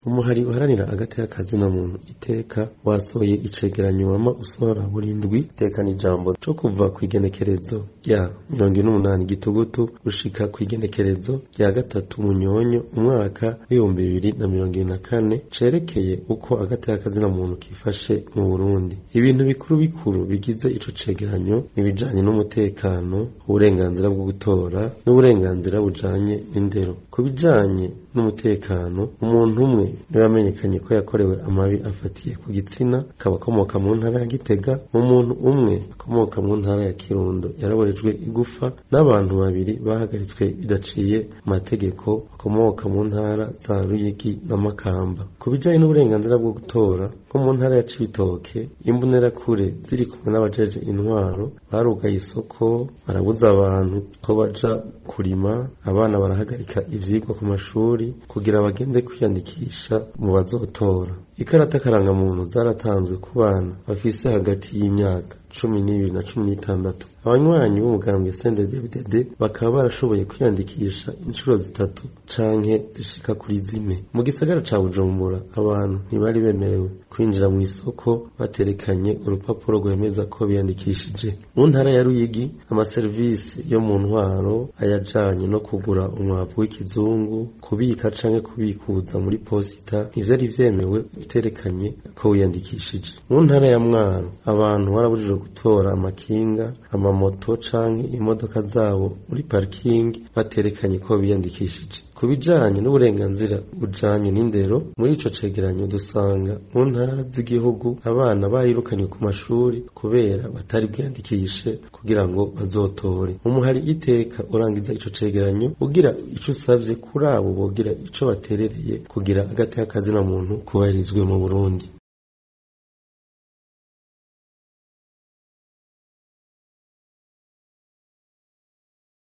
umuhari uharanira agateka kazina muntu iteka wasohoye icegeranyo wama usohora buri ndwi itekana ijambo co kuva kw'igenekerezo rya mirongo ine n'umunani gitugutu gushika kw'igenekerezo rya gatatu munyonyo umwaka w'ibihumbi bibiri na mirongo ibiri na kane cerekeye uko agateka kazina muntu kifashe mu Burundi ibintu bikuru bikuru bigize ico cegeranyo nibijanye n'umutekano uburenganzira bwo gutora n'uburenganzira bujanye n'indero ku bijanye n'umutekano umuntu umwe niwe yamenyekanye ko yakorewe amabi afatiye ku gitsina akaba akomoka mu ntara ya Gitega umuntu umwe akomoka mu ntara ya Kirundo yaraborejwe igufa n'abantu babiri bahagaritswe bidaciye amategeko bakomoka mu ntara za Ruyigi na Makamba ku bijanye n'uburenganzira bwo gutora nko mu ntara ya Cibitoke imbonerakure ziri kumwe n'abajeje intwaro barugaye isoko barabuza abantu ko baja kurima abana barahagarika ivyigwa ku mashuri kugira bagende kwiyandikisha mu bazotora ikarata karangamuntu zaratanzwe ku bana bafise hagati y'imyaka cumi n'ibiri na cumi n'itandatu abanywanyi b'umugambwe CNDD-FDD bakaba barashoboye kwiyandikisha inshuro zitatu canke zishika kuri zine mu gisagara ca Bujumbura abantu ntibari bemerewe kwinjira mu isoko baterekanye urupapuro rwemeza ko biyandikishije mu ntara ya Ruyigi amaserivisi yo mu ntwaro ayajanye no kugura umwavu w'ikizungu kubika canke kubikuza muri posita ntivyari vyemewe biterekanye ko wiyandikishije mu ntara ya Mwaro abantu barabujijwe gutora amakinga amamoto canke imodoka zabo muri parikingi baterekanye ko biyandikishije ku bijanye n'uburenganzira bujanye n'indero muri ico cegeranyo dusanga mu ntara z'igihugu abana bayirukanywe ku mashuri kubera batari bwiyandikishe kugira ngo bazotore umuhari iteka urangiza ico cegeranyo ugira ico usavye kuri abo bogira ico baterereye kugira agateka kazina muntu kubahirizwe mu Burundi